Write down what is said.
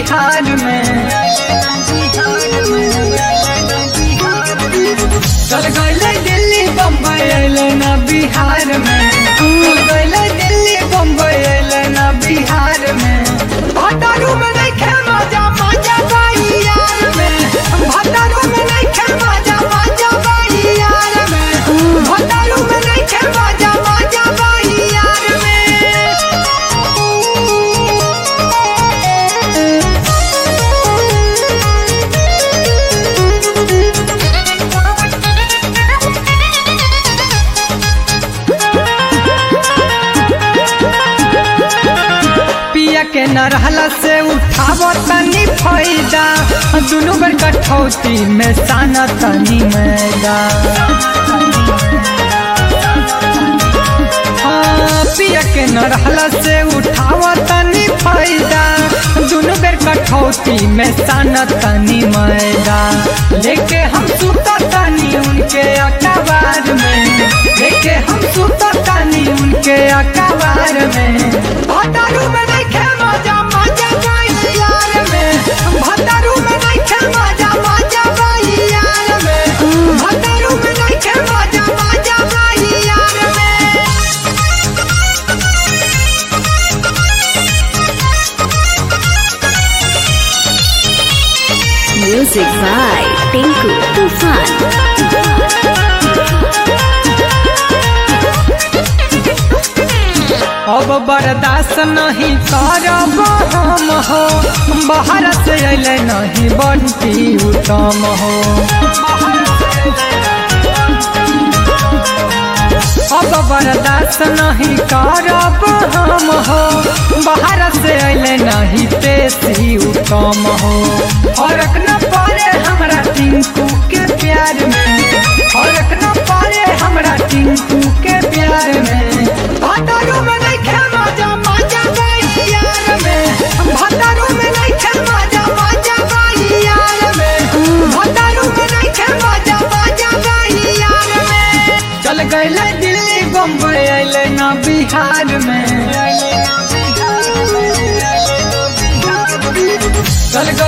बिहार में चल गए दिल्ली बम्बई अले ना बिहार में चल गए दिल्ली बम्बई अले ना बिहार में भतारू में नहीं खे मजा मजा बाई यार में भतारू में नहीं खे मजा मजा बाई यार में भतारू में नहीं खे मजा मजा बाई यार में पिया के न रहला से उठाव तनी फायदा दुनू बेर कठौती में साना तनी मैदा हाँ, पिया के न रहला से उठाव तनी फायदा दुनू बेर कठौती में साना तनी मैदा लेके हम सुता तनी उनके अखबार में लेके हम सुता तनी उनके अखबार में भतारू में नहीं खे मजा मजा बाई यार में भतारू में नहीं खे मजा मजा बाई यार में भतारू में नहीं खे मजा मजा बाई यार में Music by Tinku Tufan. अब बर्दाश्त नहीं करब हम हो बाहर से अले नहीं बनती उत्तम हो अब बर्दाश्त नहीं करब हम हो बाहर से अले नहीं तेसी उत्तम हो फर्क न पड़े हमरा टिंकू के प्यार में फर्क न पड़े हमरा टिंकू के प्यार में भतारू में नहीं खे मजा मजा बाई यार में भतारू में नहीं खे मजा मजा बाई यार में भतारू में नहीं खे मजा मजा बाई यार में चल गए दिल्ली बम्बई अले ना बिहार में चल गए